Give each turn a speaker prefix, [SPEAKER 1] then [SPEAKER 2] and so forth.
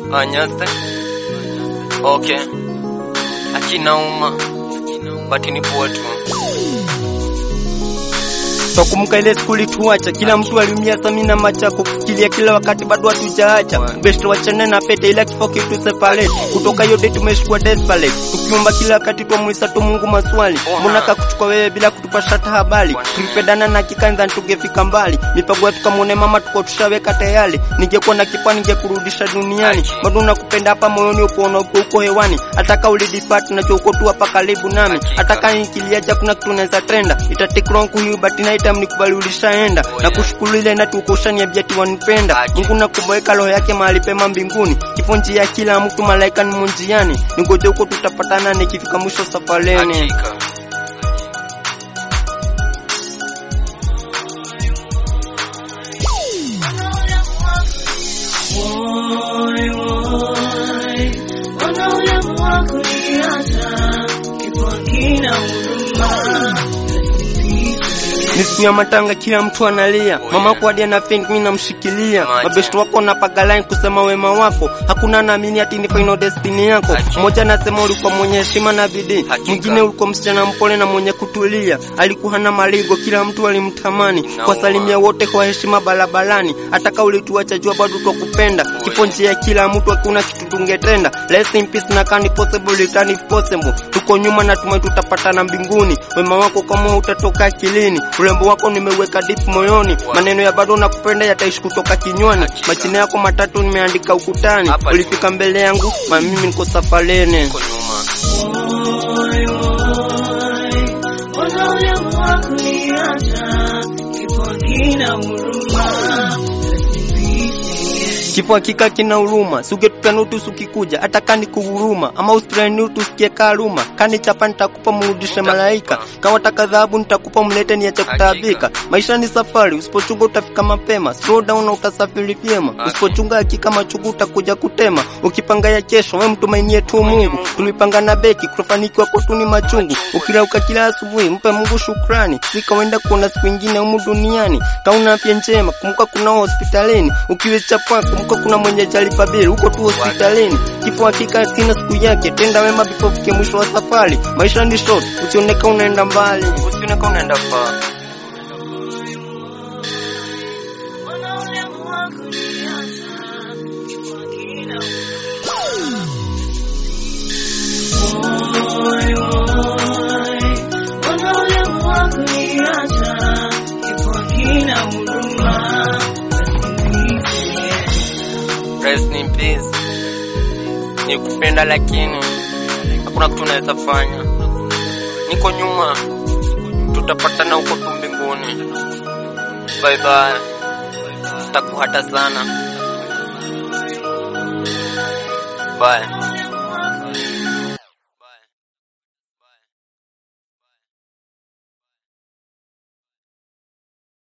[SPEAKER 1] Anyaste. Okay. Akinauma. Bati ni poa tu.
[SPEAKER 2] Twakumbuka ile skuli tuacha, kila mtu aliumia samina machako kufikiria kila wakati bado hatujaacha. Best wachane na pete ila kifo kitu separate. Kutoka hiyo day tumeshikwa desperate. Tukiomba kila wakati twamuisa tu Mungu maswali. Mbona kakuchukua wewe bila kutupasha hata habari? Tulipendana na kikanza tungefika mbali. Mipango yetu kamwone mama tuko tushaweka tayari. Ningekuwa na kipa ningekurudisha duniani. Bado nakupenda hapa moyoni upo na uko uko hewani. Ataka ulidipart na uko tu hapa karibu nami. Ataka nikiliacha kuna kitu naweza trenda. Ita take long kuyu but night time nikubali ulishaenda. Na kushukuru ile na tuko ushaniambia ati wanipenda. Mungu nakumweka roho yake mahali pema mbinguni. Kifo njia ya kila mtu malaika ni munjiani. Ningoje huko tutapatana nikifika mwisho safarini.
[SPEAKER 1] Hakika.
[SPEAKER 3] Woi, woi, wana ulemu wa kuniacha, kifo hakina huruma.
[SPEAKER 2] Ni siku ya matanga, kila mtu analia. Mama kwa hadi ana faint, mimi namshikilia.
[SPEAKER 1] Maja.
[SPEAKER 2] Mabest wako na pagaline kusema wema wako, hakuna naamini ati ni final destiny yako.
[SPEAKER 1] Hakika.
[SPEAKER 2] Mmoja anasema ulikuwa mwenye heshima na bidii,
[SPEAKER 1] Hakika.
[SPEAKER 2] mwingine ulikuwa msichana mpole na mwenye kutulia. Alikuwa hana maligo, kila mtu alimtamani.
[SPEAKER 1] Inauma.
[SPEAKER 2] Kwa salimia wote kwa heshima barabarani, hata kama ulituacha jua bado twakupenda. Kifo njia ya kila mtu, hakuna kitu tungetenda. Rest in peace na can possible return if possible. Tuko nyuma na tumai tutapatana mbinguni. Wema wako kama utatoka akilini, urembo wako nimeweka deep moyoni. Maneno ya bado nakupenda yataishi kutoka kinywani.
[SPEAKER 1] Hakika.
[SPEAKER 2] Majina yako matatu nimeandika ukutani.
[SPEAKER 1] Hapa
[SPEAKER 2] Ulifika mbele yangu, ma mimi niko safarini.
[SPEAKER 1] Uko nyuma.
[SPEAKER 3] Woi, woi, wana ulemu wa kuniacha, kifo hakina huruma.
[SPEAKER 2] Kifo hakika kina huruma, sugetupenda utu sukikuja, hata kani kuhuruma, ama usitreni utu sikie karuma, kani chapa nitakupa mrudishe malaika, kawa taka dhahabu nitakupa mlete niache kutaabika. Maisha ni safari, usipochunga utafika mapema, slow down na utasafiri vyema, usipochunga hakika machugu utakuja kutema. Ukipanga ya kesho, we mtumainie tu Mungu, tulipanga na beki, kutofanikiwa kwetu ni machungu. Ukirauka kila asubuhi, mpe Mungu shukrani, sikawaenda kuona siku ingine humu duniani. Kauna afya njema, kumbuka kuna hospitalini, ukiwechapa kumbuka kuna mwenye jalipa bili, huko tu hospitalini. Kifo hakika kina siku yake, tenda wema before ufike mwisho wa safari. Maisha ni short, usioneka unaenda mbali.
[SPEAKER 1] Usioneka unaenda far.
[SPEAKER 3] Wana ulemu wa kuniacha, kifo hakina huruma. Woi, woi, wana ulemu wa kuniacha, kifo hakina huruma.
[SPEAKER 1] Rest in peace. Nikupenda lakini hakuna kitu naweza fanya. Niko nyuma. Tutapatana huko tu mbinguni. Bye bye. Sitakuhata sana. Bye.